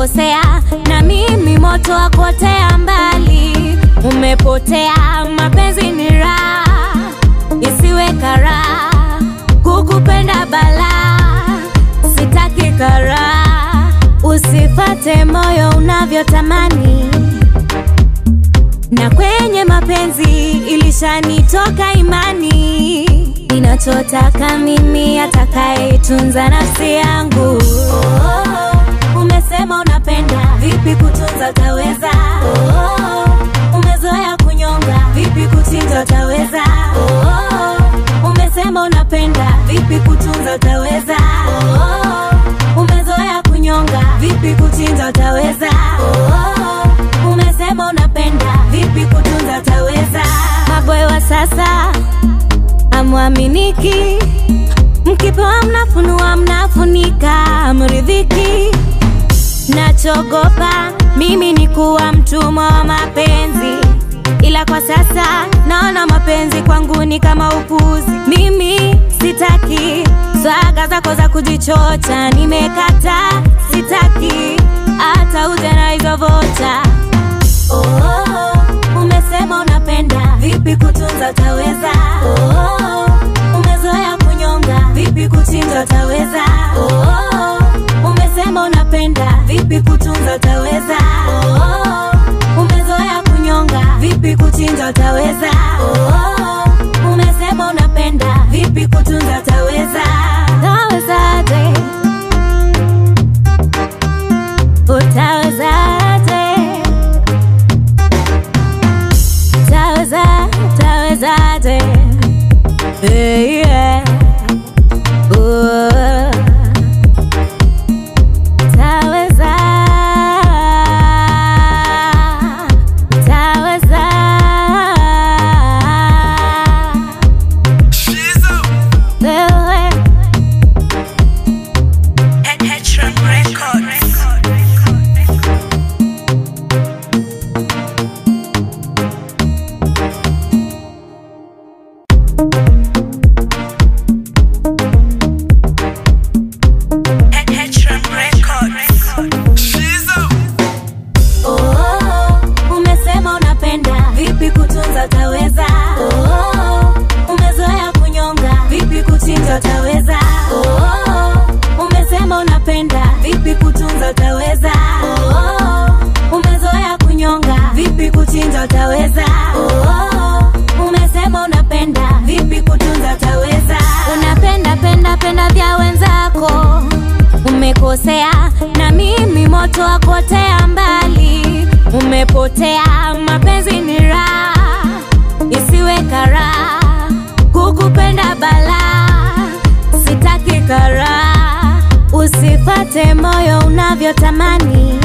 umekosea na mimi moto wa kuotea mbali. Umepotea, mapenzi ni raha, isiwe karaha, kukupenda balaa, sitaki karaha, usifate moyo unavyotamani na kwenye mapenzi ilishanitoka imani, ninachotaka mimi atakayetunza nafsi yangu. Oh, umesema unapenda, vipi kutunza utaweza? Oh, umezoea kunyonga, vipi kuchinja utaweza? Oh, umesema unapenda, vipi kutunza utaweza? Oh, umezoea kunyonga, vipi kuchinja utaweza? Oh, umesema unapenda, vipi kutunza utaweza? Maboy wa sasa amwaminiki, mkipewa mnafunua, mnafunika, mridhiki. Nachogopa mimi ni kuwa mtumwa wa mapenzi, ila kwa sasa naona mapenzi kwangu ni kama upuzi. Mimi sitaki swaga zako za kujichocha, nimekata, sitaki hata uje na hizo vocha. Oh, umesema unapenda, vipi kutunza utaweza? Oh, umezoea kunyonga, vipi kuchinja utaweza? Oh, umesema unapenda, vipi kutunza utaweza? Oh, umezoea kunyonga, vipi kuchinja utaweza? Oh, umesema unapenda, vipi kutunza utaweza? Utawezaje? Utawezaje? Taweza, tawezaje? Hey, yeah. Oh. Taweza, taweza. Wewe, Oh, umesema unapenda, vipi kutunza utaweza? Oh, umezoea kunyonga, vipi kuchinja utaweza? Oh, umesema unapenda, vipi kutunza utaweza? Oh, umezoea kunyonga, vipi kuchinja utaweza? Oh, umesema unapenda, vipi kutunza utaweza? Unapenda penda penda vya wenzako umekosea na mimi moto wa kuotea mbali. Umepotea, mapenzi ni raha, isiwe karaha, kukupenda balaa, sitaki karaha, usifate moyo unavyotamani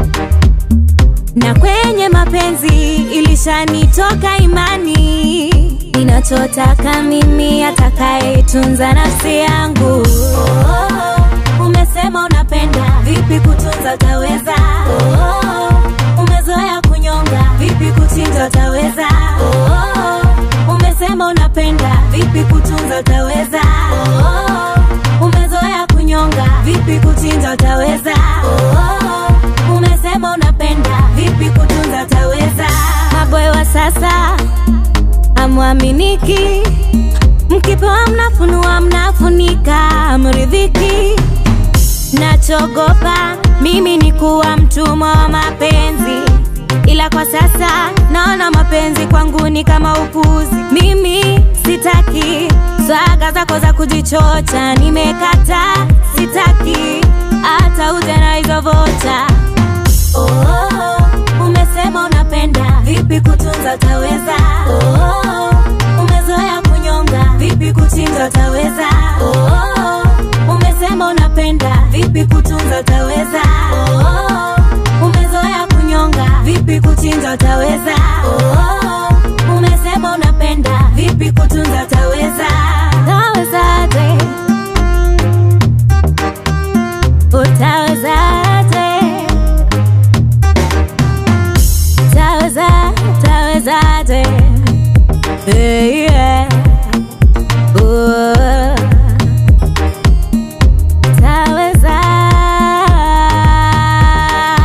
na kwenye mapenzi ilishanitoka imani, ninachotaka mimi atakayetunza nafsi yangu. Oh, umesema unapenda, vipi kutunza utaweza? Oh, umezoea kunyonga, vipi kuchinja utaweza? Oh, umesema unapenda, vipi kutunza utaweza? Oh, umezoea kunyonga, vipi kuchinja utaweza? Oh, umesema unapenda, vipi kutunza utaweza? Maboy wa sasa amwaminiki, mkipewa mnafunua, mnafunika, mridhiki. Nachogopa mimi ni kuwa mtumwa wa mapenzi, ila kwa sasa naona mapenzi kwangu ni kama upuzi. Mimi sitaki swaga zako za kujichocha, nimekata, sitaki hata uje na hizo vocha. Oh, umesema unapenda, vipi kutunza utaweza? Oh, umezoea kunyonga, vipi kuchinja utaweza? Oh, umesema unapenda, vipi kutunza utaweza? Oh, umezoea kunyonga, vipi kuchinja utaweza? Oh, umesema unapenda, vipi kutunza utaweza? Utawezaje? Utawezaje? Taweza, tawezaje? Hey, yeah. Oh. Taweza,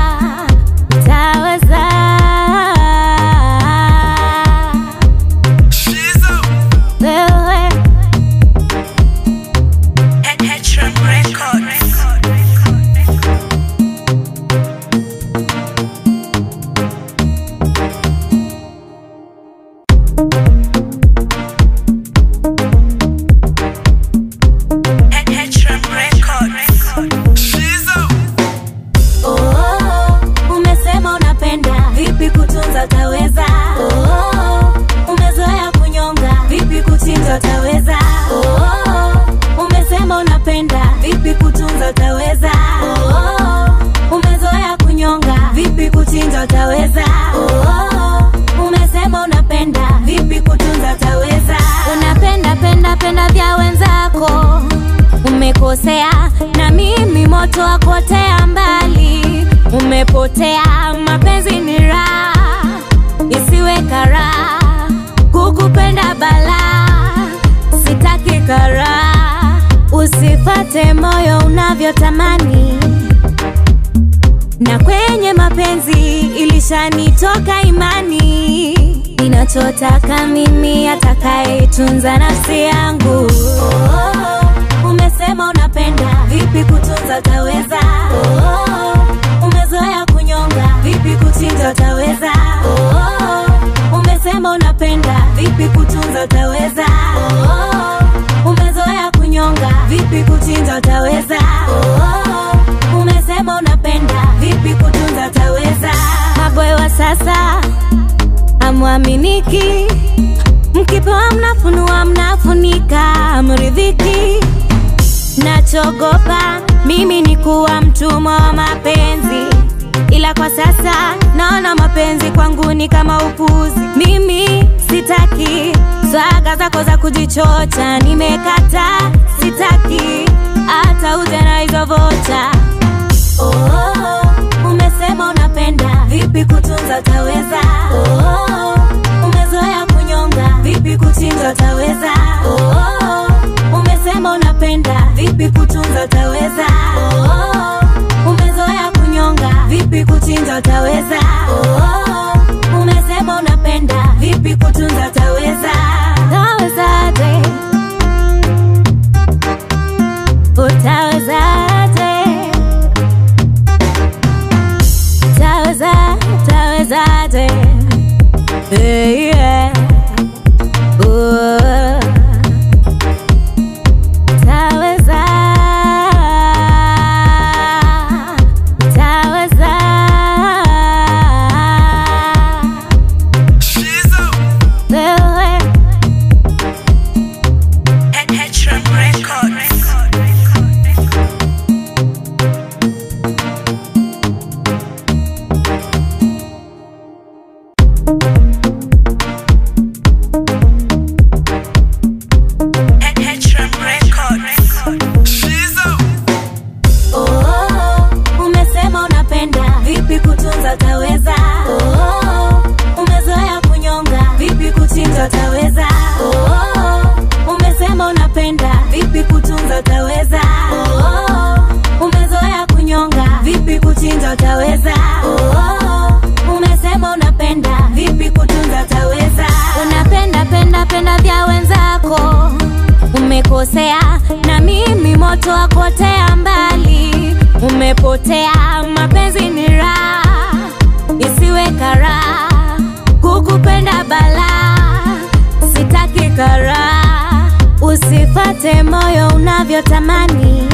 umekosea na mimi moto wa kuotea mbali umepotea mapenzi ni raha isiwe karaha kukupenda balaa sitaki karaha usifate moyo unavyotamani na kwenye mapenzi ilishanitoka imani ninachotaka mimi atakayetunza nafsi yangu oh, umesema unapenda vipi kutunza utaweza oh, umezoea kunyonga vipi kuchinja utaweza oh, umesema unapenda vipi kutunza utaweza oh, umezoea kunyonga vipi kuchinja utaweza oh, umesema unapenda vipi kutunza utaweza maboy wa sasa amwaminiki mkipewa mnafunua mnafunika mridhiki nachogopa mimi ni kuwa mtumwa wa mapenzi ila kwa sasa naona mapenzi kwangu ni kama upuzi mimi sitaki swaga zako za kujichocha nimekata sitaki hata uje na hizo vocha oh, umesema unapenda vipi kutunza utaweza oh, umezoea kunyonga vipi kuchinja utaweza oh, umesema unapenda vipi kutunza utaweza oh, umezoea kunyonga vipi kuchinja utaweza oh, umesema unapenda vipi kutunza utaweza utawezaje utawezaje utaweza utawezaje hey, yeah. Ooh. Utaweza, utaweza. Wewe Oh, umesema unapenda vipi kutunza utaweza oh, umezoea kunyonga vipi kuchinja utaweza oh, umesema unapenda vipi kutunza utaweza oh, umezoea kunyonga vipi kuchinja utaweza oh, umesema unapenda vipi kutunza utaweza unapenda penda penda vya wenzako umekosea na mimi moto wa kuotea mbali umepotea mapenzi ni raha isiwe karaha kukupenda balaa sitaki karaha usifate moyo unavyotamani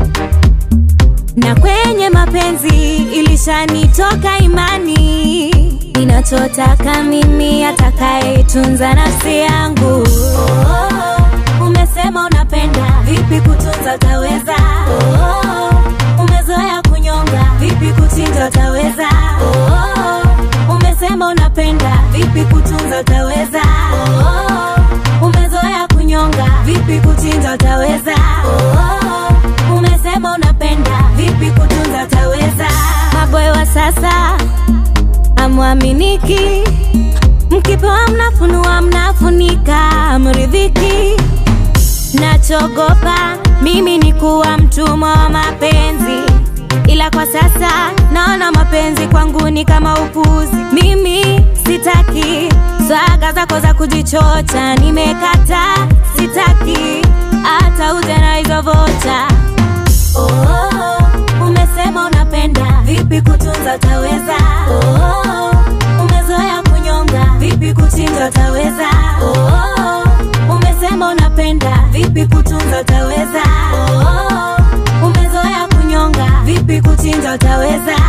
na kwenye mapenzi ilishanitoka imani ninachotaka mimi atakayetunza nafsi yangu oh, umesema unapenda vipi kutunza utaweza oh, umezoea kunyonga vipi kuchinja utaweza oh, umesema unapenda vipi kutunza utaweza oh, umezoea kunyonga vipi kuchinja utaweza oh, umesema unapenda vipi kutunza utaweza maboy wa sasa amwaminiki mkipewa mnafunua mnafunika mridhiki nachogopa mimi ni kuwa mtumwa wa mapenzi ila kwa sasa naona mapenzi kwangu ni kama upuzi mimi sitaki swaga zako za kujichocha nimekata sitaki hata uje na hizo vocha oh, umesema unapenda vipi kutunza utaweza oh, umezoea kunyonga vipi kuchinja utaweza oh, umesema unapenda vipi kutunza utaweza oh, umezoea kunyonga vipi kuchinja utaweza